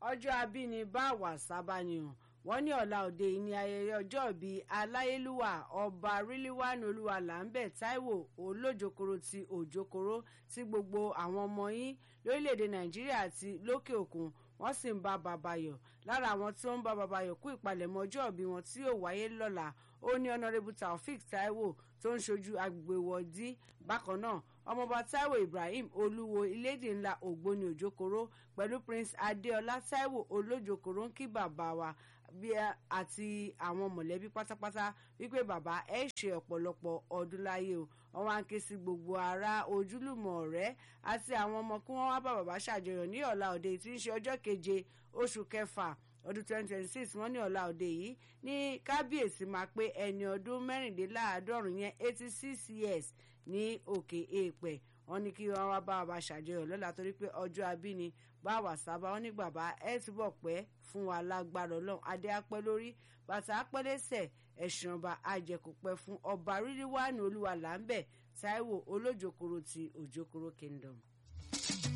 ọjọ́ abínibá wàsábàníyàn wọ́n ní ọ̀la òde yìí ní ayẹyẹ ọjọ́ ìbí aláyélúwà ọba rílíwánu olúwa làǹbẹ̀ táíwò olójokoro ti òjokoro tí gbogbo àwọn ọmọ yín lórílẹ̀‐èdè nàìjíríà àti lókè òkun wọ́n sì ń bá bàbá yọ̀ lára àwọn tí wọ́n ń bá bàbá yọ̀ kú ìpalẹ̀mọ́ ọjọ́ ìbí wọn tí yóò wáyé lọ́la ó ní ọ̀nàrẹ́bù taofik taiwo tó ń ṣojú agbègbè wọ̀dí bákan náà ọmọọba taiwo ibrahim olúwo ilédè ńlá ògbóni òjòkòrò pẹ̀lú prince adéọlá taiwo olójòkòrò ń kí bàbá wa bí àti àwọn mọ̀lẹ́bí pátápátá wípé bàbá ẹ ṣe ọ̀pọ̀lọpọ̀ ọdún láyé o wọ́n wá ń ké sí gbogbo ará ojúlùmọ̀ ọ̀rẹ́ àti àwọn ọmọ kí wọ́n wá bá bàbá ṣàjọyọ̀ ní ọ̀la òde tí ń ṣe ọjọ́ keje oṣù kẹfà ọdún 2026 wọ́n ní ọ̀la òde yìí ní kábíyèsí máa pé ẹni ọdún mẹ́rìndínláàádọ́rùn yẹn 86 years ní òkè èèpẹ̀ wọ́n ní kí wọ́n wá bá bàbá ṣàjọyọ̀ lọ́la torí pé ọjọ́ abíni bá wà sábà wọ́n ní bàbá ẹ túbọ̀ pẹ́ fún wa lágbára ọlọ́run adé apẹ́ lórí bàtà apẹ́ lẹ́sẹ̀ ẹ̀sìn ọba àjẹkùpẹ́ fún ọba rírí wà ní olúwa là ń bẹ̀ táíwò olójokoro ti òjokoro kingdom.